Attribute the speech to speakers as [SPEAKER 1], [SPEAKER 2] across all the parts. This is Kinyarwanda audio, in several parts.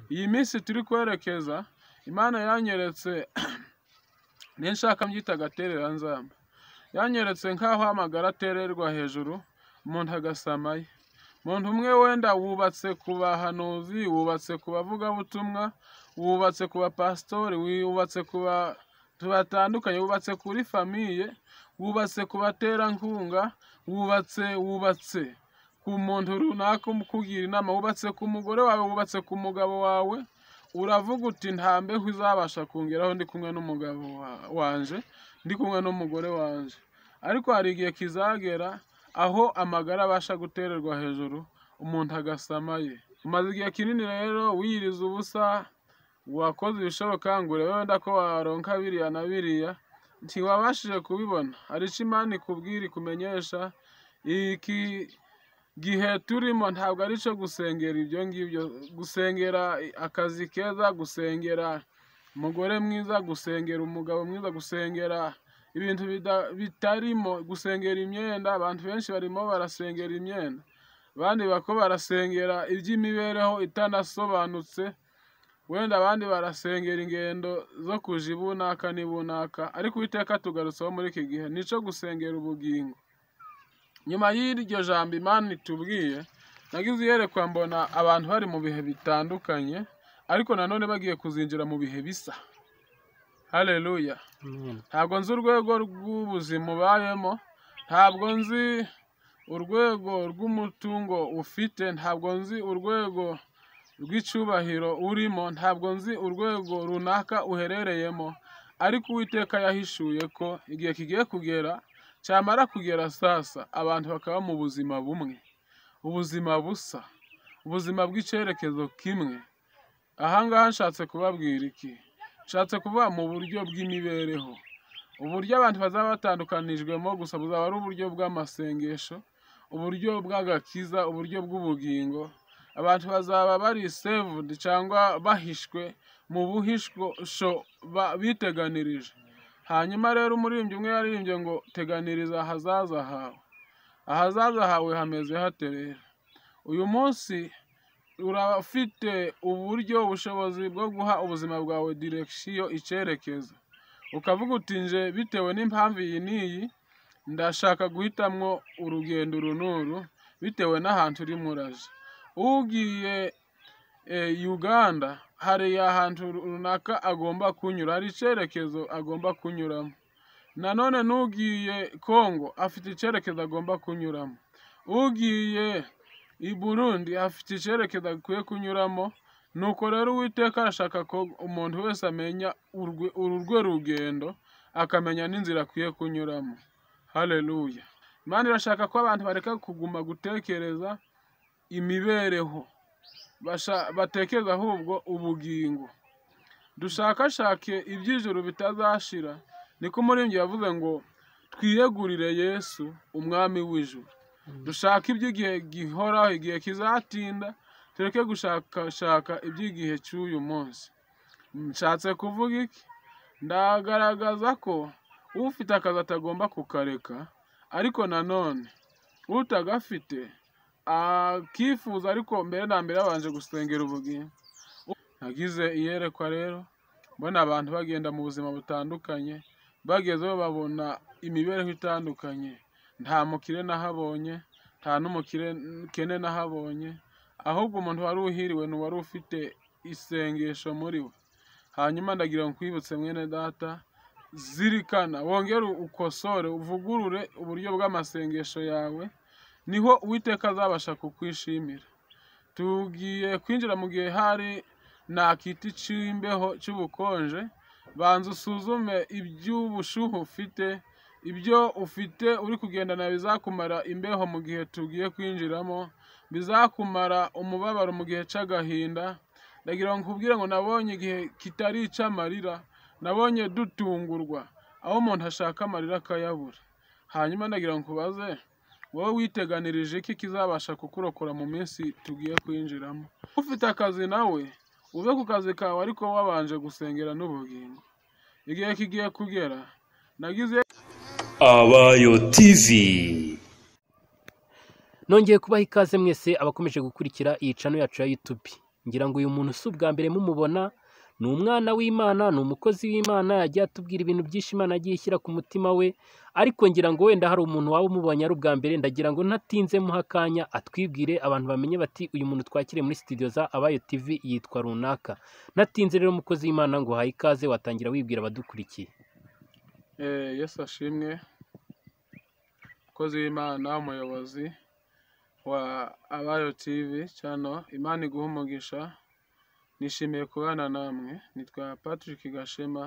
[SPEAKER 1] Iyi minsi turi kwerekeza, Imana yanyeretse n'inshaka mbyita agatereranzamba, yanyeretse nk'aho amagara atererwa hejuru, umuntu agasamayo. Umuntu umwe wenda wubatse ku bahanuzi, wubatse ku bavugabutumwa, wubatse ku bapasitori, wubatse ku bantu batandukanye, wubatse kuri famiye, wubatse ku baterankunga, wubatse, wubatse ku muntu runaka ukugira inama, wubatse ku mugore wawe, wubatse ku mugabo wawe, uravuga uti nta mbeho izabasha kungeraho ndi kumwe n'umugabo wanje, ndi kumwe n'umugore wanje. Ariko hari igihe kizagera aho amagara abasha gutererwa hejuru, umuntu agasamaye. Umaze igihe kinini rero wiyiriza ubusa, wakoze ibishoboka ngo urebe wenda ko waronka biriya na biriya, ntiwabashije kubibona. Hari ico Imana ikubwira ikumenyesha, iki gihe turimo ntabwo ari ico gusengera ibyo ngibyo, gusengera akazi keza, gusengera umugore mwiza, gusengera umugabo mwiza, gusengera ibintu bitarimo, gusengera imyenda. Abantu benshi barimo barasengera imyenda, abandi bariko barasengera iby'imibereho itanasobanutse, wenda abandi barasengera ingendo zo kuja ibunaka n'ibunaka. Ariko Uwiteka atugarutsaho muri iki gihe, nico gusengera ubugingo. Nyuma y'iryo jambo Imana itubwiye, nagize iyerekwa mbona abantu bari mu bihe bitandukanye, ariko nanone bagiye kuzinjira mu bihe bisa. Haleluya! Ntabwo nzi urwego rw'ubuzima ubayemo, ntabwo nzi urwego rw'umutungo ufite, ntabwo nzi urwego rw'icubahiro urimo, ntabwo nzi urwego runaka uherereyemo, ariko Uwiteka yahishuye ko igihe kigiye kugera, camara kugera sasa, abantu bakaba mu buzima bumwe, ubuzima busa, ubuzima bw'icerekezo kimwe. Aha ngaha nshatse kubabwira iki? Nshatse kuvuga mu buryo bw'imibereho. Uburyo abantu bazaba batandukanijwemo gusa buzaba ari uburyo bw'amasengesho, uburyo bw'agakiza, uburyo bw'ubugingo. Abantu bazaba bari saved cangwa bahishwe mu buhisho biteganirije. Hanyuma rero umuririmbyi umwe yaririmbye ngo teganiriza ahazaza hawe. Ahazaza hawe hameze hate rero? Uyu munsi urafite uburyo, ubushobozi bwo guha ubuzima bwawe direction, icerekezo. Ukavuga uti nje bitewe n'impamvu iyi n'iyi, ndashaka guhitamwo urugendo uru n'uru, bitewe n'ahantu urimo uraja. Ugiye Uganda, hari ahantu runaka agomba kunyura, hari icerekezo agomba kunyuramo. Nanone n'ugiye Kongo afite icerekezo agomba kunyuramo. Ugiye i Burundi afite icerekezo akwiye kunyuramo, nuko rero Uwiteka arashaka ko umuntu wese amenya urwo rugendo, akamenya n'inzira akwiye kunyuramo. Haleluya! Imana irashaka ko abantu bareka kuguma gutekereza imibereho, batekereza ahubwo ubugingo. Dushakashake iby'ijuru bitazashira, niko umuririmbyi yavuze ngo twiyegurire Yesu umwami w'ijuru. Dushake iby'igihe gihoraho, igihe kizatinda, tureke gushakashaka iby'igihe c'uyu munsi. Nshatse kuvuga iki? Ndagaragaza ko ufite akazi atagomba kukareka, ariko nanone utagafite akifuza, ariko mbere na mbere yabanje gusengera ubugingo. Nagize iyerekwa rero, mbona abantu bagenda mu buzima butandukanye, bagezeyo babona imibereho itandukanye. Nta mukire nahabonye, nta n'umukene nahabonye, ahubwo umuntu wari uhiriwe ni uwari ufite isengesho muri we. Hanyuma ndagira ngo nkwibutse mwene data, zirikana, wongere ukosore, uvugurure uburyo bw'amasengesho yawe, niho Uwiteka azabasha kukwishimira. Tugiye kwinjira mu gihe hari nta kiti c'imbeho c'ubukonje, banza usuzume iby'ubushuhe ufite, ibyo ufite uri kugendana bizakumara imbeho mu gihe tugiye kwinjiramo, bizakumara umubabaro mu gihe c'agahinda. Ndagira ngo nkubwire ngo nabonye igihe kitari ic'amarira, nabonye dutungurwa, aho umuntu ashaka amarira akayabura. Hanyuma ndagira ngo nkubaze, wowe witeganirije iki kizabasha kukurokora mu minsi tugiye kwinjiramo? Ufite akazi nawe, uve ku kazi kawe ariko wabanje gusengera n'ubugingo. Igihe kigiye kugera, nagize
[SPEAKER 2] Abayo TV.
[SPEAKER 3] Nongeye kubaha ikaze mwese abakomeje gukurikira iyi cano yacu ya YouTube. ngira ngo uyu muntu si ubwa mbere mumubona ni umwana w'imana ni umukozi w'imana yagiye atubwira ibintu byinshi imana yagiye ishyira ku mutima we ariko ngira ngo wenda hari umuntu waba umubonye ari ubwa mbere ndagira ngo ntatinze muha akanya atwibwire abantu bamenye bati uyu muntu twakiriye muri sitidiyo za abayo tv yitwa runaka natinze rero umukozi w'imana ngo uhaye ikaze watangira wibwira abadukurikiye
[SPEAKER 1] Eh, yesu ashimwe umukozi w'imana umuyobozi wa abayo tv cyano imana iguha umugisha nishimiye kubana namwe nitwa patrick gashema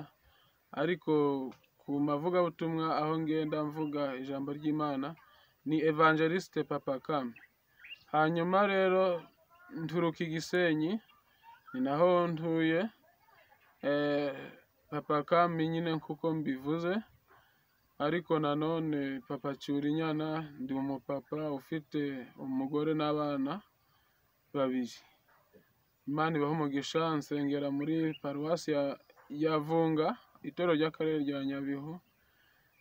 [SPEAKER 1] ariko ku mavugabutumwa aho ngenda mvuga ijambo ry'imana ni evangeliste papa kame hanyuma rero nturuka i gisenyi ni naho ntuye Eh, papa kame nyine kuko mbivuze ariko nanone papa cyurinyana ndi umupapa ufite umugore n'abana babiri imana ibaha umugisha nsengera muri paruwasi ya, ya vunga itorero ry'akarere rya nyabihu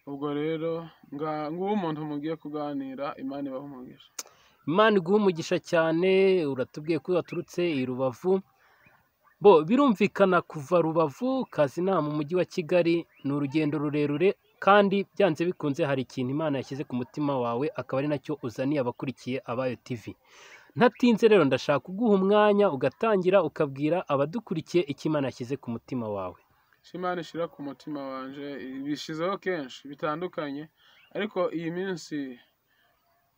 [SPEAKER 1] ubwo rero nga- nguwo umuntu mugiye kuganira imana ibaha umugisha
[SPEAKER 3] imana iguha umugisha cyane uratubwiye ko waturutse i rubavu bo birumvikana kuva rubavu kazina mu mujyi wa kigali ni urugendo rurerure kandi byanze bikunze hari ikintu imana yashyize ku mutima wawe akaba ari nacyo uzaniye abakurikiye abayo tv ntatinze rero ndashaka kuguha umwanya ugatangira ukabwira abadukurikiye icyo imana yashyize ku mutima wawe
[SPEAKER 1] icyo imana ishyira ku mutima wanje bishizeho kenshi bitandukanye ariko iyi minsi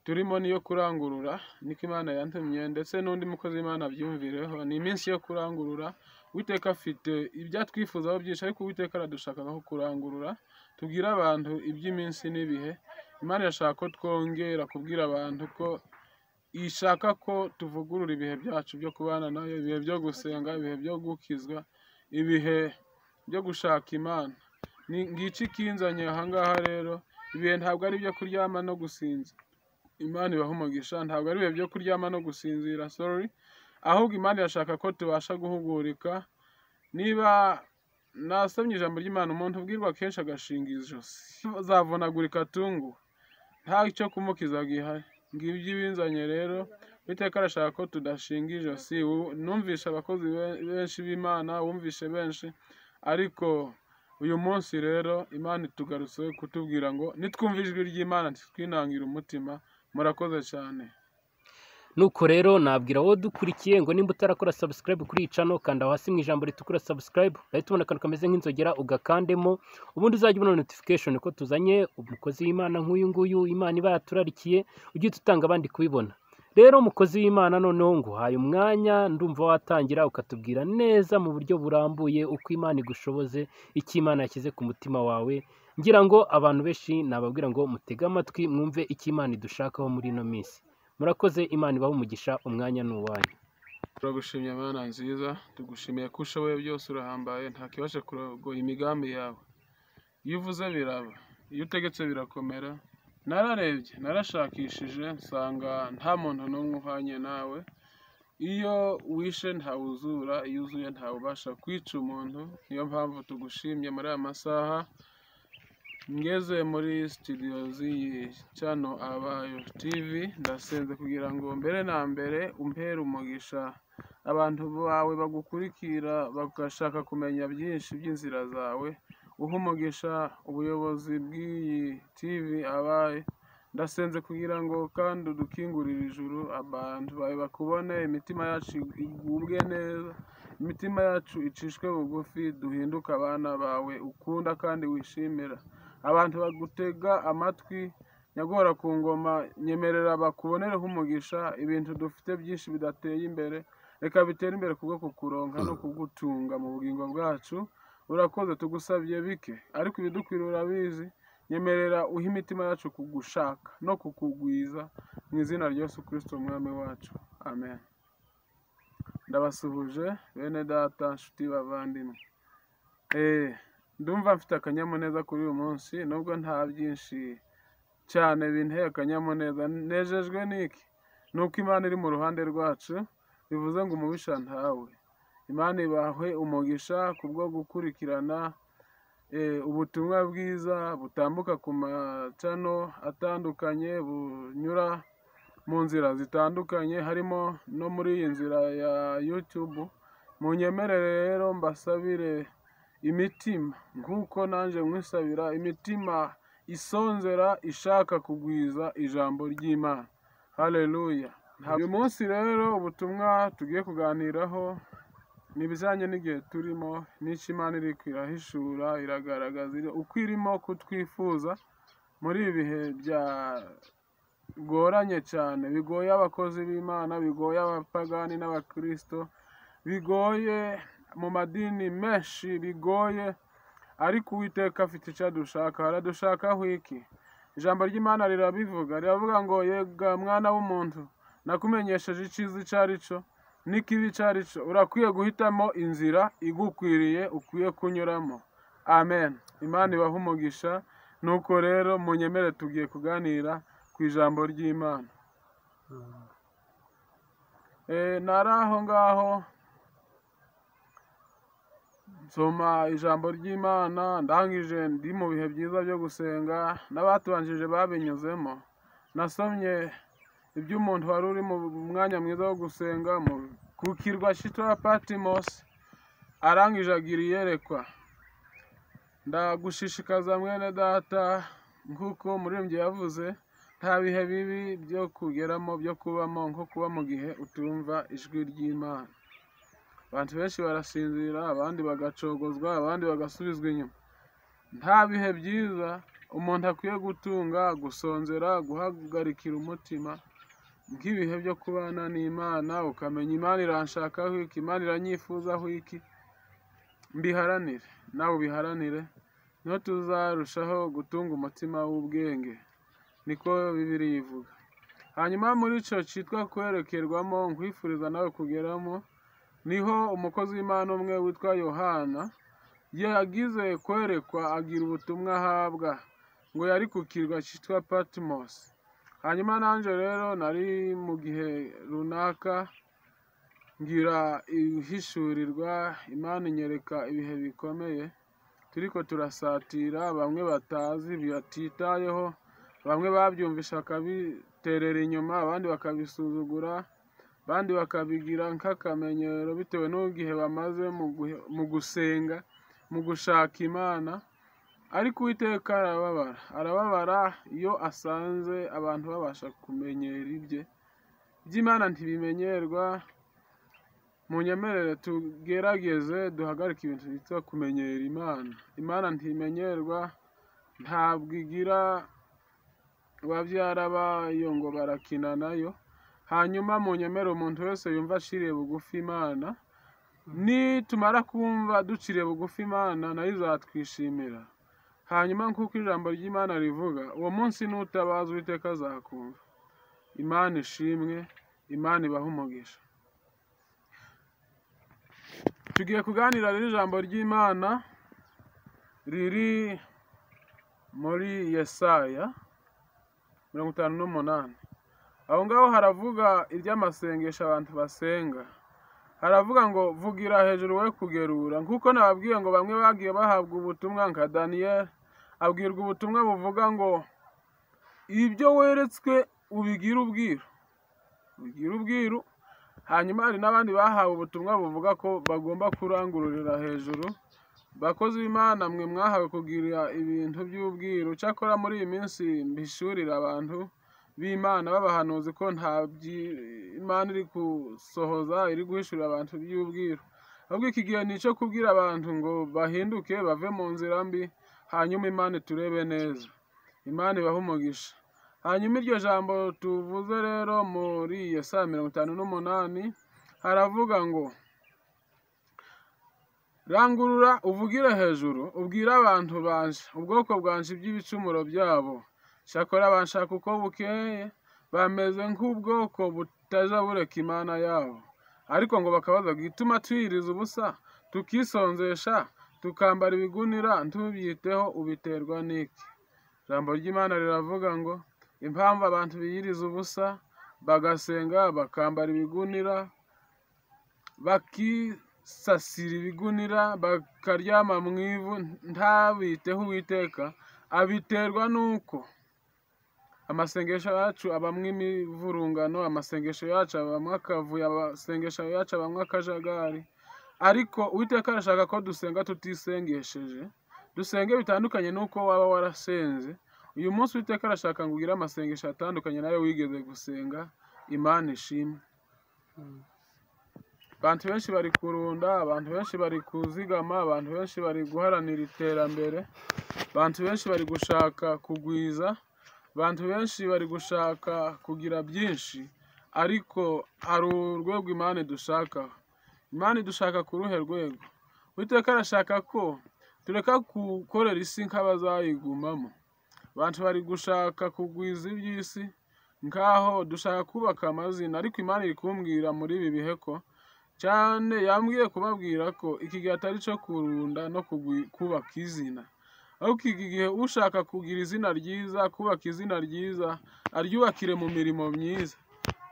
[SPEAKER 1] turimo niyo kurangurura niko imana yantumye ndetse n'undi mukozi w'imana abyumvireho ni iminsi yo kurangurura uwiteka afite ibyatwifuzaho byinshi ariko uwiteka aradushakaho kurangurura tubwire abantu iby'iminsi n'ibihe imana irashaka ko twongera kubwira abantu ko ishaka ko tuvugurura ibihe byacu byo kubana nayo ibihe byo gusenga ibihe byo gukizwa ibihe byo gushaka imana Ni- ngiki ikinzanye ahangaha rero ibihe ntabwo ari ibyo kuryama no gusinza imana ibaha umugisha ntabwo ari ibihe byo kuryama no gusinzira sorry ahubwo imana irashaka ko tubasha guhugurika niba nasomye ijambo ry'imana umuntu ubwirwa kenshi agashinga ijosi zavunagurika atungu nta cyo kumukiza gihari ngibyo ibinzanye rero uwiteka arashaka ko tudashinga ijosi Wu- numvishe abakozi be- benshi b'imana wumvishe benshi ariko uyu munsi rero imana itugarutse kutubwira ngo nitwumve ijwi ry'imana ntitwinangire umutima murakoze cyane
[SPEAKER 3] nuko rero nabwira wowe dukurikiye ngo nimba utarakora subscribe kuri iyi cano kanda hasi mu ijambo ritukura subscribe uhita ubona akantu kameze nk'inzogera ugakandemo ubundi uzajya ubona notification ko tuzanye umukozi w'imana nk'uyu nguyu imana iba yaturarikiye ujye uhita utanga abandi kubibona rero umukozi w'imana noneho nguhaye umwanya ndumva watangira ukatubwira neza mu buryo burambuye uko imana igushoboze icyo imana yashyize ku mutima wawe ngira ngo abantu benshi nababwira ngo mutege amatwi mwumve icyo imana idushakaho muri ino minsi murakoze imana ibahe umugisha umwanya ni uwanyu
[SPEAKER 1] turagushimye mana nziza tugushimiye ko ushoboye byose urahambaye ntakibasha kurogoya imigambi yawe iyo uvuze biraba iyo utegetse birakomera nararebye narashakishije nsanga nta muntu n'umwe uhwanye nawe iyo wishe ntawuzura iyo uzuye ntawubasha kwica umuntu niyo mpamvu tugushimye muri aya masaha ngeze muri sitidiyo z'iyi cano abayo tivi ndasenze kugira ngo mbere na mbere umpere umugisha abantu bawe bagukurikira bagashaka kumenya byinshi by'inzira zawe uha umugisha ubuyobozi bw'iyi tivi abaye ndasenze kugira ngo kandi udukingurire ijuru abantu bawe bakubone imitima yacu igubwe neza imitima yacu icishwe bugufi duhinduke abana bawe ukunda kandi wishimira abantu bagutega amatwi nyagora ku ngoma nyemerera bakubonereho umugisha ibintu dufite byinshi bidateye imbere reka bitere imbere kubwo kukuronka no kugutunga mu bugingo bwacu urakoze tugusabye bike ariko ibidukwiriye urabizi nyemerera uhe imitima yacu kugushaka no kukugwiza mu izina rya Yesu Kristo umwami wacu amen ndabasuhuje bene data nshuti bavandimwe Eh, ndumva mfite akanyamuneza kuri uyu munsi nubwo nta byinshi cyane binteye akanyamuneza nejejwe n'iki ni uko imana iri mu ruhande rwacu bivuze ngo umubisha ntawe imana ibahwe umugisha ku bwo gukurikirana eh, ubutumwa bwiza butambuka ku macano atandukanye bunyura mu nzira zitandukanye harimo no muri iyi nzira ya YouTube munyemerere rero mbasabire imitima nk'uko nanjye mwisabira imitima isonzera ishaka kugwiza ijambo ry'imana haleluya uyu munsi rero ubutumwa tugiye kuganiraho ni ibijyanye n'igihe turimo n'icyo imana iri irahishura iragaragaza uko irimo kutwifuza muri ibi bihe byagoranye cyane bigoye abakozi b'imana bigoye abapagani n'abakirisito bigoye mu madini menshi bigoye ariko uwiteka afite icyo adushaka aradushakaho iki ijambo ry'imana rirabivuga riravuga ngo yega mwana w'umuntu nakumenyesheje icyiza icyo ari cyo n'ikibi icyo ari cyo urakwiye guhitamo inzira igukwiriye ukwiye kunyuramo amen imana ibaha umugisha nuko rero munyemere tugiye kuganira ku ijambo ry'imana Eh, nari aho ngaho nsoma ijambo ry'imana ndangije ndi mu bihe byiza byo gusenga n'abatubanjije babinyuzemo nasomye ibyo umuntu wari uri mu mwanya mwiza wo gusenga mu ku kirwa shito ya patimosi arangije agira iyerekwa ndagushishikaza mwene data nk'uko umuririmbyi yavuze nta bihe bibi byo kugeramo byo kubamo nko kuba mu gihe utumva ijwi ry'imana abantu benshi barasinzira abandi bagacogozwa abandi bagasubizwa inyuma nta bihe byiza umuntu akwiye gutunga gusonzera guhagarikira umutima nk'ibihe byo kubana n'imana ukamenya imana iranshakaho iki imana iranyifuzaho iki mbiharanire nawe ubiharanire niho tuzarushaho gutunga umutima w'ubwenge niko bibiri yivuga hanyuma muri icyo cyitwa kwerekerwamo nkwifuriza nawe kugeramo niho umukozi w'imana umwe witwa yohana yagize kwerekwa agira ubutumwa ahabwa ngo yari ku kirwa cyitwa patmos hanyuma nanjye rero nari mu gihe runaka ngira ihishurirwa imana inyereka ibihe bikomeye turiko turasatira bamwe batazi batitayeho bamwe babyumvisha bakabiterera inyuma abandi bakabisuzugura abandi bakabigira nk'akamenyero bitewe n'ubwihe bamaze mu gusenga mu gushaka imana ariko uwiteka arababara arababara iyo asanze abantu babasha kumenyera ibye iby'imana ntibimenyerwa mu nyemerere tugerageze duhagarike ibintu bitwa kumenyera imana imana ntimenyerwa ntabwo igira babyara bayo ngo barakina nayo hanyuma mu nyemere umuntu wese yumva aciriye bugufi imana nitumara kumva duciriye bugufi imana nayo izatwishimira hanyuma nk'uko ijambo ry'imana rivuga uwo munsi n'utabaza uwiteka azakumva imana ishimwe imana ibaha umugisha tugiye kuganira rero ijambo ry'imana riri muri yesaya mirongo itanu n'umunani aho ngaho haravuga iby'amasengesho abantu basenga haravuga ngo vugira hejuru we kugerura nk'uko nababwiye ngo bamwe bagiye bahabwa ubutumwa nka daniyeli abwirwa ubutumwa buvuga ngo ibyo weretswe ubigire ubwiru ubigire ubwiru hanyuma hari n'abandi bahawe ubutumwa buvuga ko bagomba kurangururira hejuru bakozi b'imana mwe mwahawe kugira ibintu by'ubwiru cyakora muri iyi minsi mbishurira abantu b'imana b'abahanuzi ko nta imana iri gusohoza iri guhishurira abantu by'ubwiru ahubwo iki gihe ni icyo kubwira abantu ngo bahinduke bave mu nzira mbi hanyuma imana turebe neza imana ibaha umugisha hanyuma iryo jambo tuvuze rero muri iyo saa mirongo itanu n'umunani haravuga ngo rangurura uvugire hejuru ubwire abantu banje ubwoko bwanje iby'ibicumuro byabo shakora banshaka uko bukeye bameze nk'ubwoko butaja bureka imana yabo ariko ngo bakabaza gituma twiriza ubusa tukisonzesha tukambara ibigunira ntubyiteho ubiterwa n'iki ijambo ry'imana riravuga ngo impamvu abantu biyiriza ubusa bagasenga bakambara ibigunira bakisasira ibigunira bakaryama mu ivu ntabiteho uwiteka abiterwa n'uko amasengesho yacu abamo imivurungano amasengesho yacu abamo akavuyo amasengesho yacu abamo akajagari ariko uwiteka arashaka ko dusenga tutisengesheje dusenge bitandukanye n'uko waba warasenze uyu munsi uwiteka arashaka ngo ugire amasengesho atandukanye nayo wigeze gusenga imana ishimwe abantu benshi bari kurunda abantu benshi bari kuzigama abantu benshi bari guharanira iterambere abantu benshi bari gushaka kugwiza abantu benshi bari gushaka kugira byinshi ariko hari urwego imana idushakaho imana idushaka ku ruhe rwego uwiteka arashaka ko tureka gukorera isi nk'abazayigumamo abantu bari gushaka kugwiza iby'isi nk'aho dushaka kubaka amazina ariko imana iri kumbwira muri ibi bihe ko cyane yambwiye kubabwira ko iki gihe atari cyo kurunda no kugwi- kubaka izina ariko iki gihe ushaka kugira izina ryiza kubaka izina ryiza aryubakire mu mirimo myiza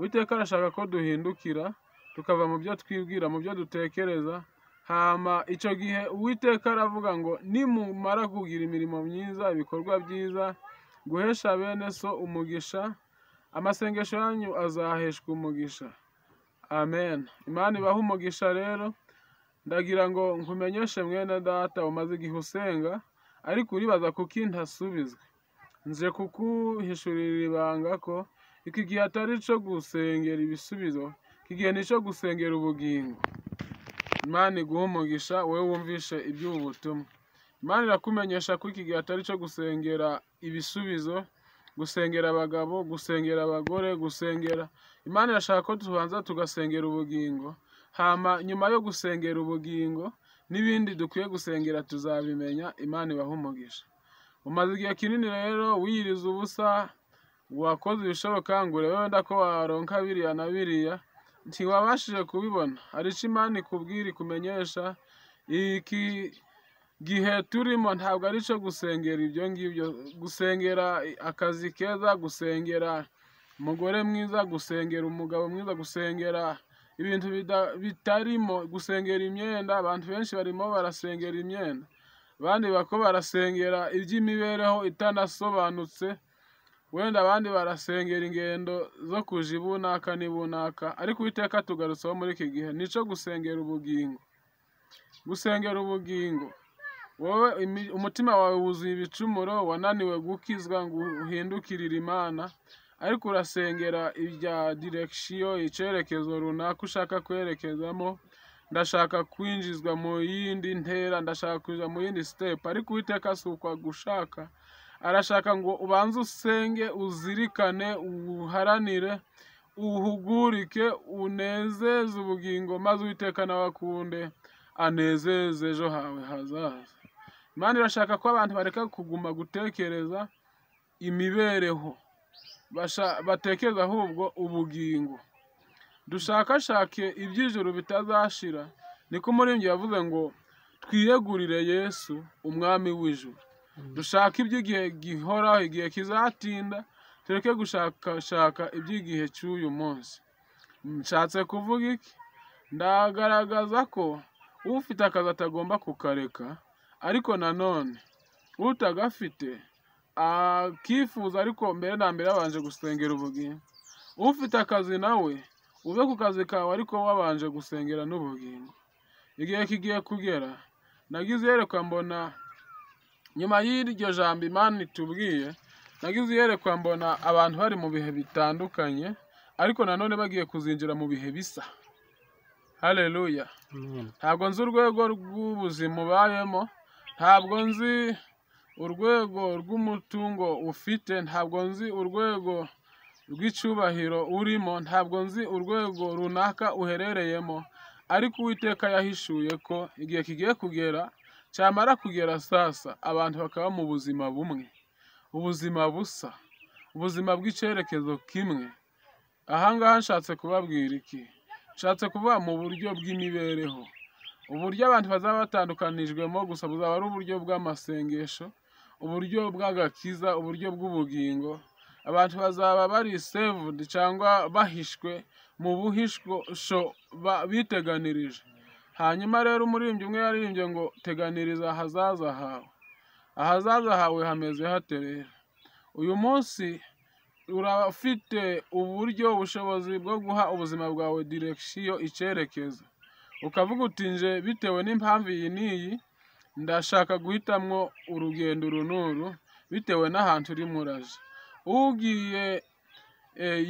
[SPEAKER 1] uwiteka arashaka ko duhindukira tukava mu byo twibwira mu byo dutekereza hama icyo gihe uwiteka aravuga ngo nimumara kugira imirimo myiza ibikorwa byiza guhesha bene so umugisha amasengesho yanyu azaheshwa umugisha amen imana ibaha umugisha rero ndagira ngo nkumenyeshe mwene data umaze igihe usenga ariko uribaza kuki ntasubizwe nze kukuhishurira ibanga ko iki gihe atari cyo gusengera ibisubizo iki gihe ni icyo gusengera ubugingo imana iguha umugisha wowe wumvishe iby'ubu butumwa imana irakumenyesha ko iki gihe atari cyo gusengera ibisubizo gusengera abagabo gusengera abagore gusengera imana irashaka ko tubanza tugasengera ubugingo hama nyuma yo gusengera ubugingo n'ibindi dukwiye gusengera tuzabimenya imana ibaha umugisha umaze igihe kinini rero wiyiriza ubusa wakoze ibishoboka ngo urebe wenda ko waronka biriya na biriya ntiwabashije kubibona hari icyo imana ikubwira ikumenyesha iki gihe turimo ntabwo ari cyo gusengera ibyo ngibyo gusengera akazi keza gusengera umugore mwiza gusengera umugabo mwiza gusengera ibintu bida- bitarimo gusengera imyenda abantu benshi barimo barasengera imyenda abandi bako barasengera iby'imibereho itanasobanutse wenda abandi barasengera ingendo zo kuja ibunaka n'ibunaka ariko uwiteka tugarutseho muri iki gihe nico gusengera ubugingo gusengera ubugingo wowe imi- umutima wawe wuzuye ibicumuro wananiwe gukizwa ngo uhindukirire imana ariko urasengera ibya direkisiyo icyerekezo runaka ushaka kwerekezamo ndashaka kwinjizwa mu yindi ntera ndashaka kuja mu yindi sitepu ariko uwiteka si uko agushaka arashaka ngo ubanze usenge uzirikane uharanire uhugurike unezeze ubugingo maze uwiteka nawe akunde anezeze ejo hawe hazaza imana irashaka ko abantu bareka kuguma gutekereza imibereho basha- batekereza ahubwo ubugingo dushakashake iby'ijuru bitazashira niko umuririmbyi yavuze ngo twiyegurire yesu umwami w'ijuru dushake iby'igihe gihoraho igihe kizatinda tureke gushakashaka iby'igihe cy'uyu munsi nshatse kuvuga iki ndagaragaza ko ufite akazi atagomba kukareka ariko nanone utagafite akifuza ariko mbere na mbere yabanje gusengera ubugingo ufite akazi nawe uve ku kazi kawe ariko wabanje gusengera n'ubugingo igihe kigiye kugera nagize iyerekwa mbona nyuma y'iryo jambo imana itubwiye nagize iyerekwa mbona abantu bari mu bihe bitandukanye ariko nanone bagiye kuzinjira mu bihe bisa haleluya
[SPEAKER 3] Amen.
[SPEAKER 1] ntabwo nzi urwego rw'ubuzima ubayemo ntabwo nzi urwego rw'umutungo ufite ntabwo nzi urwego rw'icyubahiro urimo ntabwo nzi urwego runaka uherereyemo ariko uwiteka yahishuye ko igihe kigiye kugera cyamara kugera sasa abantu bakaba mu buzima bumwe ubuzima busa ubuzima bw'icyerekezo kimwe ahangaha nshatse kubabwira iki nshatse kuvuga mu buryo bw'imibereho uburyo abantu bazaba batandukanijwemo gusa buzaba ari uburyo bw'amasengesho uburyo bw'agakiza uburyo bw'ubugingo abantu bazaba bari sevudi cyangwa bahishwe mu buhisho ba- biteganirije hanyuma rero umuririmbyi umwe yaririmbye ngo teganiriza ahazaza hawe ahazaza hawe hameze hate rero uyu munsi urafite uburyo ubushobozi bwo guha ubuzima bwawe direkisiyo icyerekezo ukavuga uti nje bitewe n'impamvu iyi n'iyi ndashaka guhitamwo urugendo uru n'uru bitewe n'ahantu urimo uraje ugiye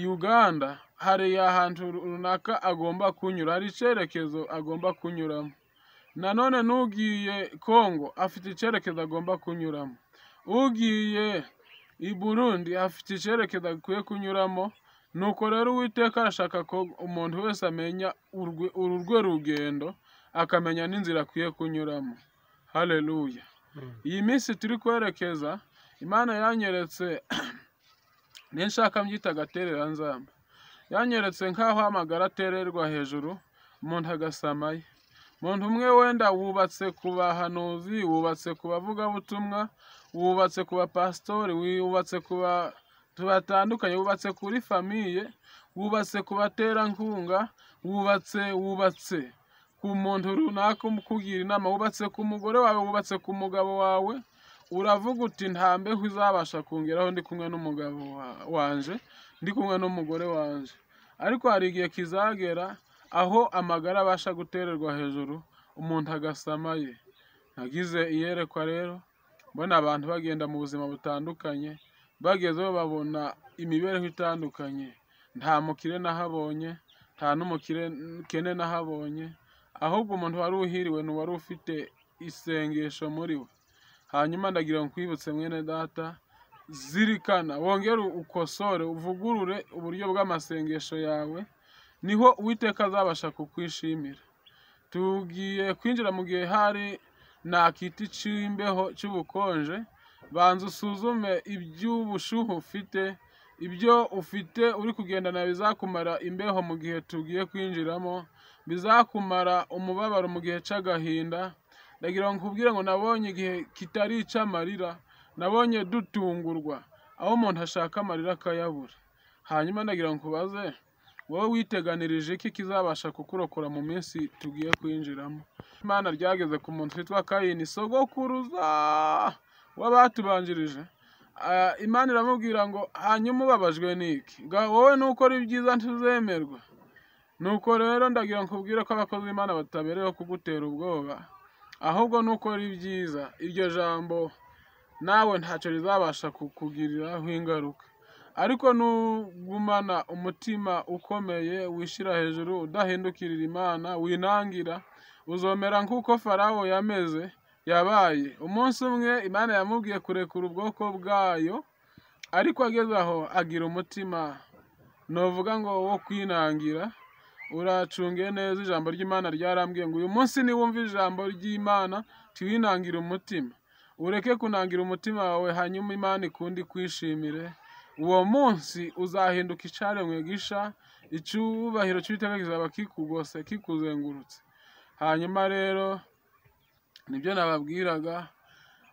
[SPEAKER 1] uganda hari ahantu runaka agomba kunyura hari icyerekezo agomba kunyuramo nanone n'ugiye kongo afite icyerekezo agomba kunyuramo ugiye i burundi afite icyerekezo akwiye kunyuramo nuko rero uwiteka arashaka ko umuntu wese amenya uru rwe rugendo akamenya n'inzira akwiye kunyuramo hareruya iyi minsi turi kwerekeza imana yanyeretse n'inshaka mbyita agatereranzamba yanyeretse nk'aho amagara atererwa hejuru umuntu agasamaye umuntu umwe wenda wubatse ku bahanuzi wubatse ku bavugabutumwa wubatse ku bapasitori wubatse ku bantu batandukanye wubatse kuri famiye wubatse ku baterankunga wubatse wubatse ku muntu runaka ukugira inama wubatse ku mugore wawe wubatse ku mugabo wawe uravuga uti ntambe uzabasha kongeraho ndi kumwe n'umugabo wanje ndi kumwe n'umugore wanje ariko hari igihe kizagera aho amagara abasha gutererwa hejuru umuntu agasamaye nagize iyerekwa rero mbona abantu bagenda mu buzima butandukanye bagezeho babona imibereho itandukanye nta mukire nahabonye nta n'umukene nahabonye ahubwo umuntu wari uhiriwe ni uwari ufite isengesho muri we hanyuma ndagira ngo nkwibutse mwene data zirikana wongere ukosore uvugurure uburyo bw'amasengesho yawe niho uwiteka azabasha kukwishimira tugiye kwinjira mu gihe hari nakiti cy'imbeho cy'ubukonje banza usuzume iby'ubushuhe ufite ibyo ufite uri kugendana bizakumara imbeho mu gihe tugiye kwinjiramo bizakumara umubabaro mu gihe cy'agahinda ndagira ngo nkubwire ngo nabonye igihe kitari icy'amarira nabonye dutungurwa aho umuntu ashaka amarira akayabura hanyuma ndagira ngo nkubaze wowe witeganirije iki kizabasha kukurokora mu minsi tugiye kwinjiramo imana ryageze ku muntu witwa kayini sogokuruza w'abatubanjirije imana iramubwira ngo hanyuma ubabajwe n'iki wowe nukora ibyiza ntuzemerwa nuko rero ndagira nkubwire ko abakozi b'imana batabereyeho kugutera ubwoba ahubwo nukora ibyiza iryo jambo nawe ntacyo rizabasha kukugiriraho ingaruka ariko nugumana umutima ukomeye wishyira hejuru udahindukirira imana winangira uzomera nk'uko farawo yameze yabaye umunsi umwe imana yamubwiye kurekura ubwoko bwayo ariko ageze aho agira umutima nuvuga ngo wo kwinangira uracunge neza ijambo ry'imana ryarambwiye ngo uyu munsi niwumva ijambo ry'imana tiwinangire umutima ureke kunangira umutima wawe hanyuma imana ikundi kwishimire uwo munsi uzahinduka icyaremwe gisha icyubahiro cy'uwiteka kizaba kikugose kikuzengurutse hanyuma rero nibyo nababwiraga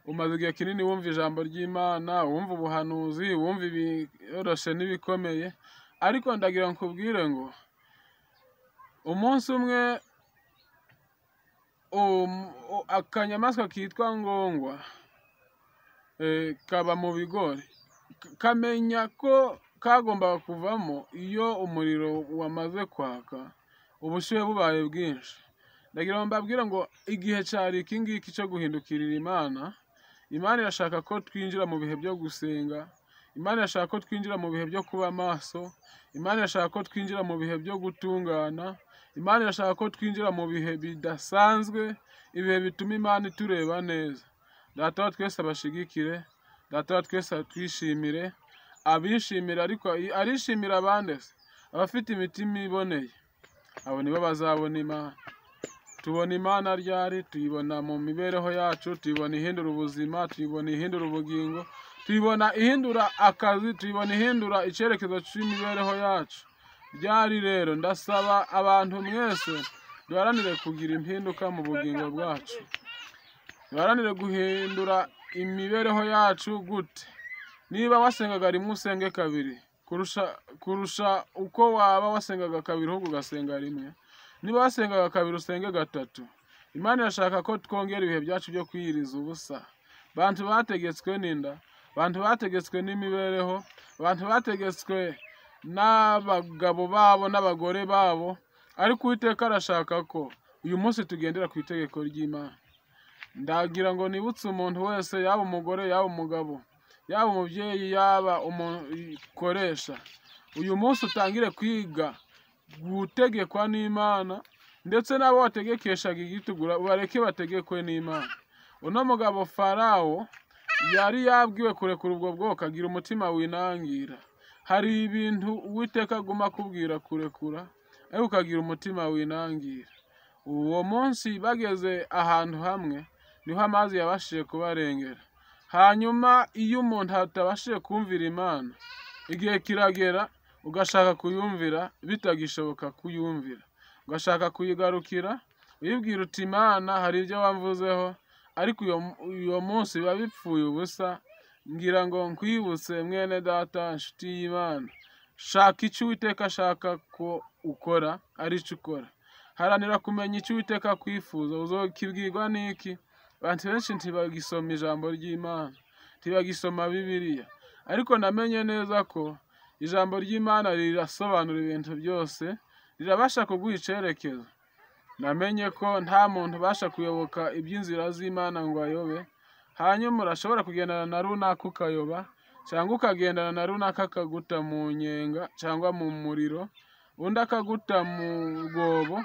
[SPEAKER 1] umaze igihe kinini wumva ijambo ry'imana wumva ubuhanuzi wumva ibiyoroshye n'ibikomeye ariko ndagira nkubwire ngo umunsi umwe akanyamaswa kitwa ngongwa kaba mu bigori kamenya ko kagombaga kuvamo iyo umuriro wamaze kwaka ubushyuhe bubaye bwinshi ndagira ngo mbabwire ngo igihe cyari iki ngiki cyo guhindukirira imana imana irashaka ko twinjira mu bihe byo gusenga imana irashaka ko twinjira mu bihe byo kuba maso imana irashaka ko twinjira mu bihe byo gutungana imana irashaka ko twinjira mu bihe bidasanzwe ibihe bituma imana itureba neza data wa twese abashigikire data wa twese atwishimire abishimire ariko arishimira abandi se abafite imitima iboneye abo nibo bazabona imana tubona imana ryari tuyibona mu mibereho yacu tuyibona ihindura ubuzima tuyibona ihindura ubugingo tuyibona ihindura akazi tuyibona ihindura icyerekezo cy'imibereho yacu byari rero ndasaba abantu mwese duharanire kugira impinduka mu bugingo bwacu duharanire guhindura imibereho yacu gute niba wasengaga rimwe usenge kabiri kurusha uko waba wasengaga kabiri ahubwo ugasenga rimwe niba wasengaga kabiri usenge gatatu imana irashaka ko twongera ibihe byacu byo kwiyiriza ubusa bantu bategetswe n'inda abantu bategetswe n'imibereho abantu bategetswe n'abagabo babo n'abagore babo ariko uwiteka arashaka ko uyu munsi tugendera ku itegeko ry'imana ndagira ngo nibutse umuntu wese yaba umugore yaba umugabo yaba umubyeyi yaba umukoresha uyu munsi utangire kwiga gutegekwa n'imana ndetse n'abo wategekeshaga igitugura bareke bategekwe n'imana uno mugabo farawo yari yabwiwe kurekura ubwo bwoko agira umutima winangira hari ibintu uwiteka aguma akubwira kurekura ariko ukagira umutima winangira uwo munsi bageze ahantu hamwe niho amazi yabashije kubarengera hanyuma iyo umuntu atabashije kumvira imana igihe kiragera ugashaka kuyumvira bitagishoboka kuyumvira ugashaka kuyigarukira uyibwira uti imana hari ibyo wamvuzeho ariko uyu munsi biba bipfuye ubusa ngira ngo nkwibutse mwene data nshuti y'imana shaka icyo uwiteka ashaka ko ukora ari cyo ukora haranira kumenya icyo uwiteka akwifuza uzokibwirwa n'iki abantu benshi ntibagisoma ijambo ry'imana ntibagisoma bibiliya ariko namenye neza ko ijambo ry'imana rirasobanura ibintu byose rirabasha kuguha icyerekezo namenye ko nta muntu ubasha kuyoboka iby'inzira z'imana ngo ayobe hanyuma urashobora kugendana na runaka ukayoba cyangwa ukagendana na runaka akaguta mu nyenga cyangwa mu muriro undi akaguta mu rwobo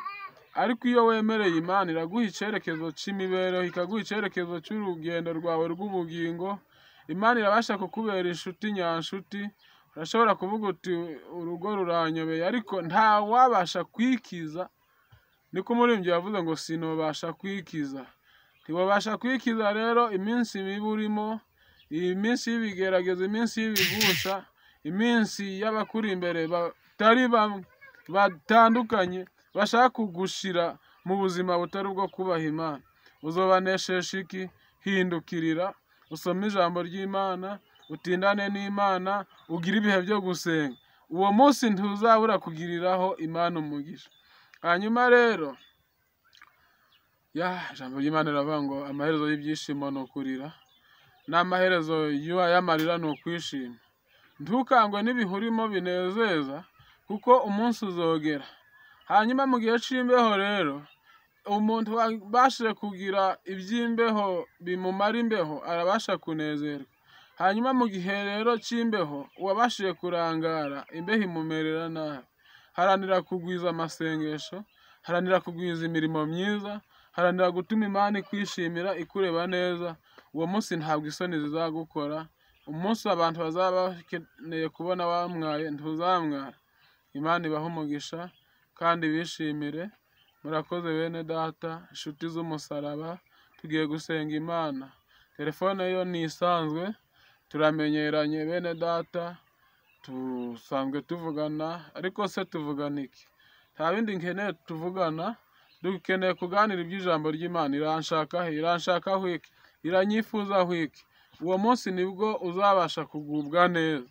[SPEAKER 1] ariko iyo wemereye imana iraguha icyerekezo cy'imibereho ikaguha icyerekezo cy'urugendo rwawe rw'ubugingo imana irabasha kukubera inshuti nyanshuti urashobora kuvuga uti urugo ruranyobeye ariko nta wabasha kwikiza niko umuririmbyi yavuze ngo sinubasha kwikiza ntibabasha kwikiza rero iminsi mibi urimo iminsi y'ibigerageza iminsi y'ibigusha iminsi y'abakuri imbere batari bamwe batandukanye bashaka kugushira mu buzima butari ubwo kubaha imana uzobaneshesha iki hindukirira usome ijambo ry'imana utindane n'imana ugire ibihe byo gusenga uwo munsi ntuzabura kugiriraho imana umugisha hanyuma rero ya ijambo ry'imana riravuga ngo amaherezo y'ibyishimo ni ukurira n'amaherezo y'amarira ni ukwishima ntukangwe n'ibihurimo binezeza kuko umunsi uzogera hanyuma mu gihe cy'imbeho rero umuntu wabashije kugira iby'imbeho bimumara imbeho arabasha kunezerwa hanyuma mu gihe rero cy'imbeho uwabashije kurangara imbeho imumerera nabi haranira kugwiza amasengesho haranira kugwiza imirimo myiza haranira gutuma imana ikwishimira ikureba neza uwo munsi ntabwo isoni zizagukora umunsi abantu bazaba bakeneye kubona wamwaye ntuzamwara imana ibahe umugisha kandi bishimire murakoze bene data inshuti z'umusaraba tugiye gusenga imana telefone yo ni isanzwe turamenyeranye bene data dusanzwe tuvugana ariko se tuvugana iki nta bindi nkeneye tuvugana dukeneye kuganira iby'ijambo ry'imana iranshaka he iranshaka hwiki iranyifuza hwiki uwo munsi nibwo uzabasha kugubwa neza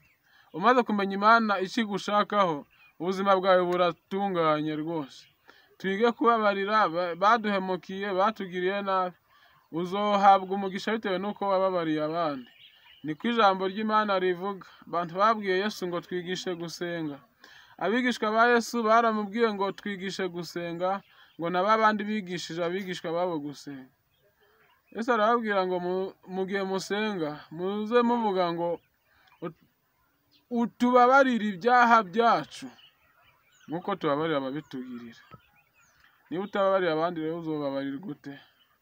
[SPEAKER 1] umaze kumenya imana ikigushakaho ubuzima bwawe buratunganye rwose twige kubabarira baduhemukiye batugiriye nabi uzohabwa umugisha bitewe n'uko wababariye abandi ni ko ijambo ry'imana rivuga abantu babwiye yesu ngo twigishe gusenga abigishwa ba yesu baramubwiye ngo twigishe gusenga ngo na ba bandi bigishije abigishwa babo gusenga yesu arababwira ngo mu gihe musenga muze muvuga ngo utubabarire ibyaha byacu nk'uko tubabarira ababitugirira niba utababarira abandi rero uzobabarira gute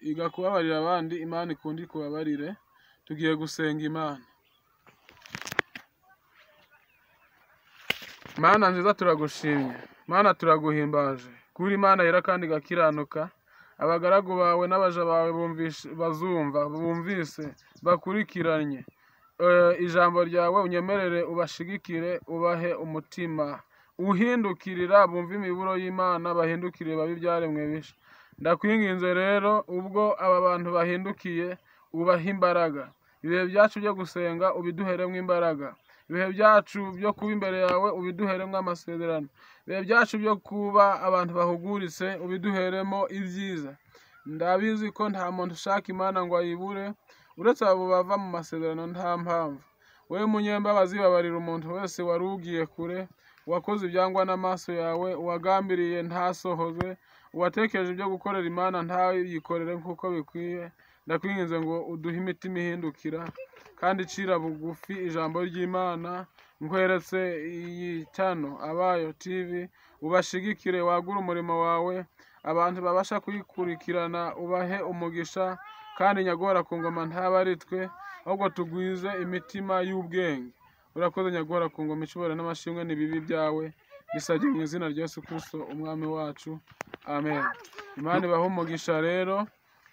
[SPEAKER 1] iga kubabarira abandi imana ikundi kubabarire tugiye gusenga imana mana nziza turagushimye mana turaguhimbaje kuri imana yera kandi igakiranuka abagaragu bawe n'abaja bawe bazumva bumvise bakurikiranye ijambo ryawe unyemerere ubashigikire ubahe umutima uhindukirira bumve imiburo y'imana bahindukire babe ibyaremwe bisha ndakwinginze rero ubwo aba bantu bahindukiye ubahe imbaraga ibihe byacu byo gusenga ubiduheremo imbaraga ibihe byacu byo kuba imbere yawe ubiduheremo amasezerano ibihe byacu byo kuba abantu bahuguritse ubiduheremo ibyiza ndabizi ko nta muntu ushaka imana ngo ayibure uretse abo bava mu masezerano nta mpamvu wowe munyembabazi babarira umuntu wese wari ugiye kure uwakoze ibyangwa n'amaso yawe uwagambiriye ntasohoze uwatekereje ibyo gukorera imana ntayikorere nk'uko bikwiye ndakwinginze ngo uduhe imitima ihindukira kandi icira bugufi ijambo ry'imana nkweretse iyi cyano abayo tv ubashigikire wagure umurimo wawe abantu babasha kuyikurikirana ubahe umugisha kandi nyagora ku ngoma ntaba ari twe ahubwo tugwize imitima y'ubwenge urakoze nyagora ku ngoma ishobora n'amashimwe n'ibibi byawe bisabye mu izina rya Yesu Kristo umwami wacu amen imana ibahe umugisha rero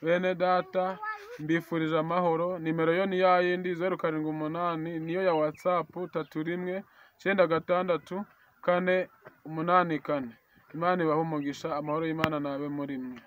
[SPEAKER 1] bene data mbifurije amahoro nimero yo ni ya yindi zeru karindwi umunani niyo ya watsapu tatu rimwe icyenda gatandatu kane umunani kane imana ibahe umugisha amahoro y'imana nabe muri mwe